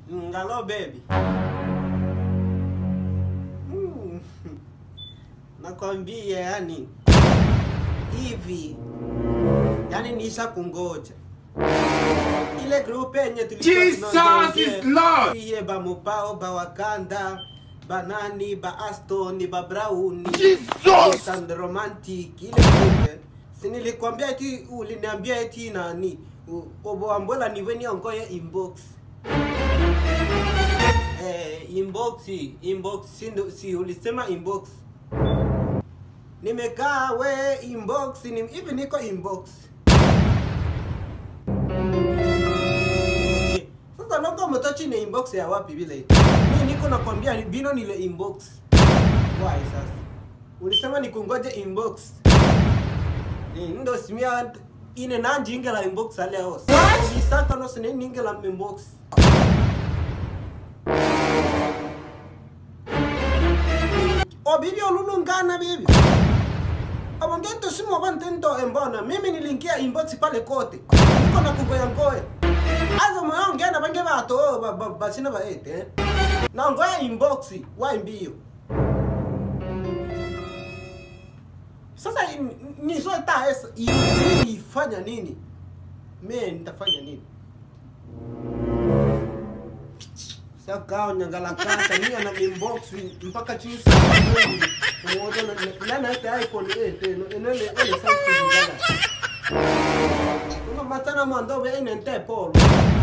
Ngalo baby. Mm. Nakwambia yani hivi yani nisha kungoja ile group yenye tulikuwa Jesus tunaongea, is Lord. iye ba Mupao ba Wakanda banani ba Aston ba Brown Jesus! and romantic ile group si nilikwambia eti uliniambia eti nani u- oboambola niwe niongoye inbox eh, inbox inbox si, ndo- si ulisema inbox nimekaa we inbox ni, hivi niko inbox Eh, sasa longo motochi ni inbox ya wapi vile mi niko nakwambia ni- bino nile inbox why sasa ulisema nikungoje inbox Ni ndo simia ine nanjingela inbox aleo isaka no sine ningela inbox o bibi olulungana bibi abongento simo bantento embona mimi nilingia inbox pale kote niko na kugoya ngoya azo moyo ngena bange bato ba- ba- basina baete eh? na ngoya inbox wa mbio sasa in- nisoeta esa i- ifanya nini me nitafanya nini sakao nyangalakata niya na inbox mpaka chisa umoja na nana ite iphone 8 eno enele ele samsung ngala una matana mando be ine nte polo